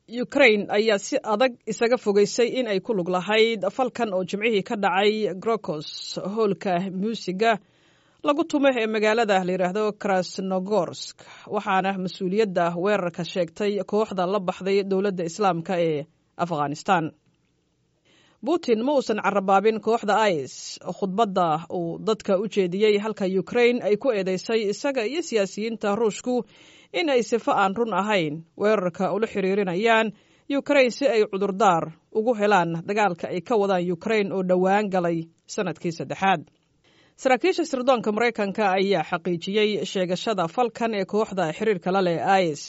ukrain ayaa si adag isaga fogeysay in ay ku lug lahayd falkan oo jimcihii ka dhacay grokos hoolka muusiga lagu tumo ee magaalada la yidhaahdo krasnogorsk waxaana mas-uuliyadda weerarka sheegtay kooxda la baxday dowladda islaamka ee afghanistan putin ma uusan carabaabin kooxda is khudbadda uu dadka u jeediyey halka ukrain ay ku eedeysay isaga iyo siyaasiyiinta ruushku in ay sifo aan run ahayn weerarka ula xiriirinayaan ukrain si ay cudurdaar ugu helaan dagaalka ay ka wadaan ukrain oo dhowaan galay sanadkii saddexaad saraakiisha sirdoonka maraykanka ayaa xaqiijiyey sheegashada falkan ee kooxda xiriirka la leh is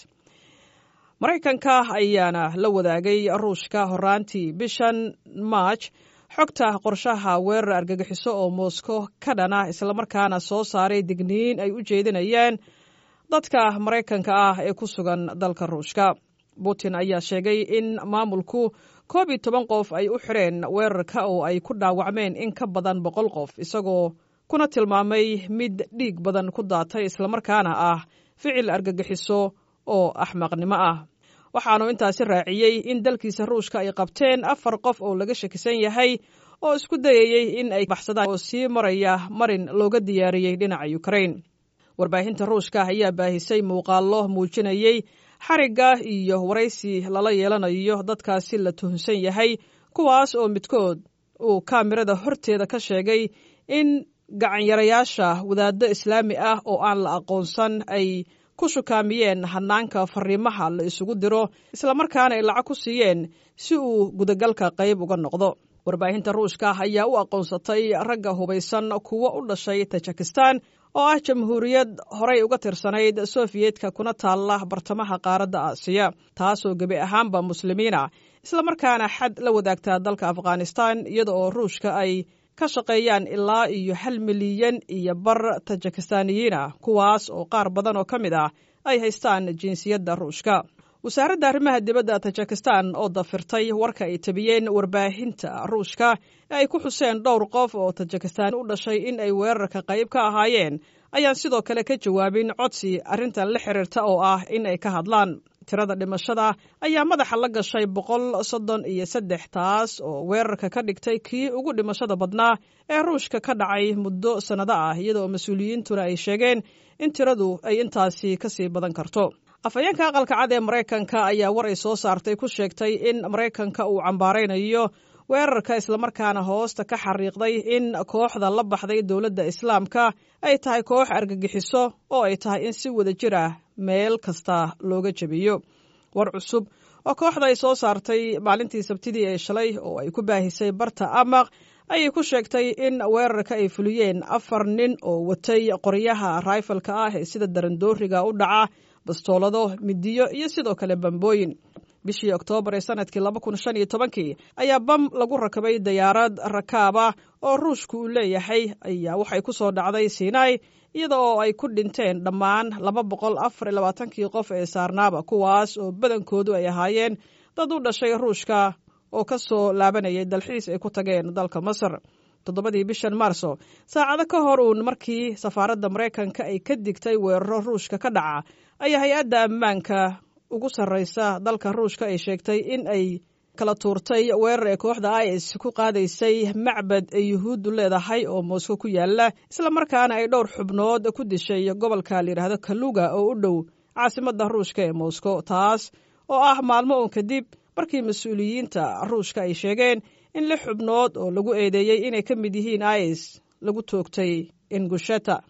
maraykanka ayaana la wadaagay ruushka horaantii bishan march xogta qorshaha weerar argagixiso oo moscow ka dhana islamarkaana soo saaray digniin ay u jeedinayaan dadka maraykanka ah ee ku sugan dalka ruushka putin ayaa sheegay in maamulku koob iyo toban qof ay u xireen weerarka oo ay ku dhaawacmeen in ka badan boqol qof isagoo kuna tilmaamay mid dhiig badan ku daatay islamarkaana ah ficil argagixiso oo axmaqnimo ah waxaanu intaasi raaciyey in dalkiisa ruushka ay qabteen afar qof oo laga shakisan yahay oo isku dayayey in ay baxsadaan oo sii maraya marin looga diyaariyey dhinaca ukrain warbaahinta ruushka ayaa baahisay muuqaallo muujinayey xarigga iyo waraysi lala yeelanayo dadkaasi la tuhunsan yahay kuwaas oo midkood uu kaamirada horteeda ka sheegay in gacanyarayaasha wadaaddo islaami ah oo aan la aqoonsan ay ku shukaamiyeen hanaanka fariimaha la isugu diro islamarkaana ay lacag ku siiyeen si uu gudagalka qayb uga noqdo warbaahinta ruushka ayaa u aqoonsatay ragga hubaysan kuwo u dhashay tajikistan oo ah jamhuuriyad horay uga tirsanayd sofiyeetka kuna taalla bartamaha qaaradda aasiya taasoo gebi ahaanba muslimiina islamarkaana xad la wadaagtaa dalka afghanistan iyada oo ruushka ay ka shaqeeyaan ilaa iyo hal milyan iyo bar tajikistaaniyiina kuwaas oo qaar badan oo ka mid ah ay haystaan jinsiyadda ruushka wasaaradda arrimaha dibadda tajikistan oo dafirtay warka ay tabiyeen warbaahinta ruushka ee ay ku xuseen dhowr qof oo tajikistaan u dhashay in ay weerarka qayb ka ahaayeen ayaan sidoo kale ka jawaabin codsi arrintan la xiriirta oo ah in ay ka hadlaan tirada dhimashada ayaa madaxa la gashay boqol soddon iyo saddex taas oo weerarka ka dhigtay kii ugu dhimashada badnaa ee ruushka ka dhacay muddo sannado ah iyadaoo mas-uuliyiintuna ay sheegeen in tiradu ay intaasi kasii badan karto afhayeenka aqalka cad ee maraykanka ayaa war ay soo saartay ku sheegtay in maraykanka uu cambaaraynayo weerarka islamarkaana hoosta ka xariiqday in kooxda la baxday dowladda islaamka ay tahay koox argagixiso oo ay tahay in si wada jir ah meel kasta looga jebiyo war cusub oo kooxda ay soo saartay maalintii sabtidii ee shalay oo ay ku baahisay barta amaq ayay ku sheegtay in weerarka ay fuliyeen afar nin oo watay qoryaha raifalka ah ee sida darandooriga u dhaca bastoolado midiyo iyo sidoo kale bambooyin bishii oktoobar ee sanadkii laba kun shan iyo tobankii ayaa bam lagu rakabay dayaarad rakaaba oo ruushku uu leeyahay ayaa waxay ku soo dhacday sinai iyada oo ay ku dhinteen dhammaan laba boqol afar iyo labaatankii qof ee saarnaaba kuwaas oo badankoodu ay ahaayeen dad u dhashay ruushka oo ka soo laabanayay dalxiis ay ku tageen dalka masar toddobadii bishan maarso saacado ka hor uun markii safaaradda maraykanka ay ka digtay weeraro ruushka ka dhaca ayaa hay-adda ammaanka ugu sarreysa dalka ruushka ay sheegtay in ay kala tuurtay weerar ee kooxda is ku qaadaysay macbad ay yuhuuddu leedahay oo moscow ku yaala islamarkaana ay dhowr xubnood ku dishay gobolka layidhaahdo kaluga oo u dhow caasimadda ruushka ee moscow taas oo ah maalmo uun kadib markii mas-uuliyiinta ruushka ay sheegeen in lix xubnood oo lagu eedeeyey inay ka mid yihiin is lagu toogtay ingusheta